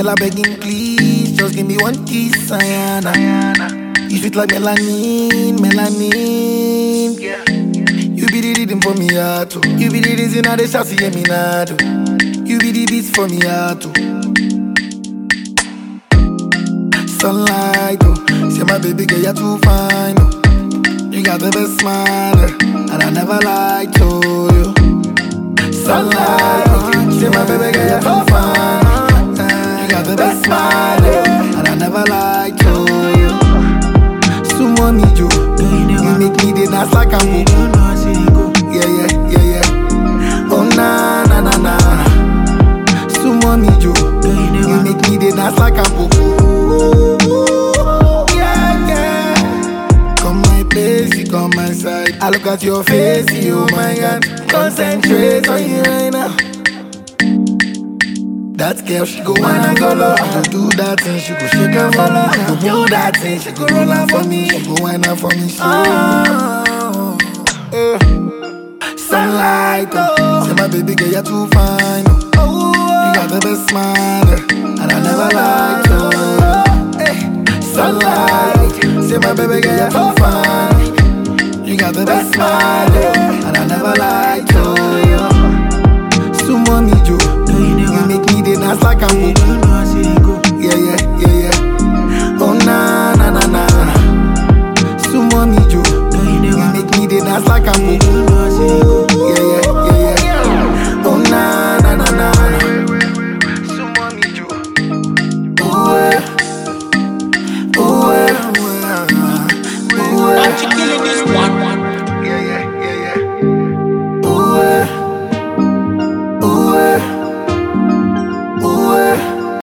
I begging please, just give me one kiss, Ayana. You sweet like melanin, melanin. You be the rhythm for me heart, oh. You be the reason I dey shout to hear me now, oh. You be the beats for me heart, oh. Sunlight, oh. Say my baby girl, you're too fine, oh. You got the best smile, eh, and I never lied to you. Sunlight, oh. Say my baby girl, you're too fine. eh, You got the best smile, eh, and I never lied to you. Sumo me, Joe. You make me the dance like I'm Goku. Yeah, yeah, yeah, yeah. Oh, na, na, na, na. Sumo me, Joe. You make me the dance like I'm Goku. Yeah, yeah. Come my place, you come my side. I look at your face, you, oh my God. Concentrate on you right now. That girl, she go wanna go low. To do that thing, she go shake and follow. To do that thing, she go roll out for me. She go whine out for me. So, oh, eh. Sunlight, oh. Say my baby girl, you're too fine. Oh. You got the best smile, eh, and I never lied to you. Eh. Sunlight, say my baby girl, you're too fine. You got the best smile, eh, and I never lied to you. Sumo me, Joe. You make me the dance like I'm Goku.